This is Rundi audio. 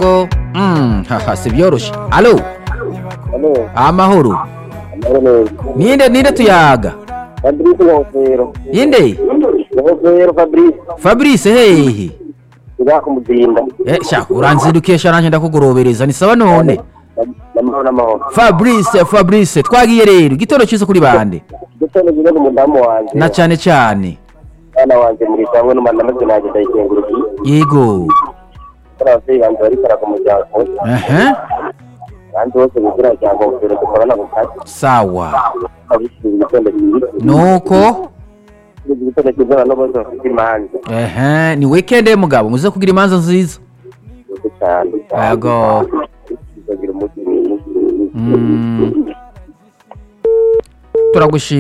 murongo mm, haha si byoroshe alo Halo, amahoro amahoro neza. ninde ninde tuyaga Fabrice Ngofero. inde Ngofero Fabrice. fabrice hehe Nzakumuzinda. eh, sha uranzidukiye sha nanjye ndakugorobereza ni sawa none Namahoro namahoro. fabrice fabrice twagiye rero igitoro cyiza kuri bande Gutone gihe umudamu wanje. na cyane cyane Bana wanje muri cyangwa n'umwana maze naje ndayikengurukiye. yego Kana abavyeyi banje bari karaga umuryango. ehe Kandi bose bigira rya Ngofero dukorana ku kazi. sawa Abishyize igitondo cyiza. nuko Igitondo cyiza no bose bafite imanza. ehe ni weekend ye mugabo muze kugira imanza nziza Yego cyane. Yego. Tuzagira umunsi mwiza. Mm. turagushimiye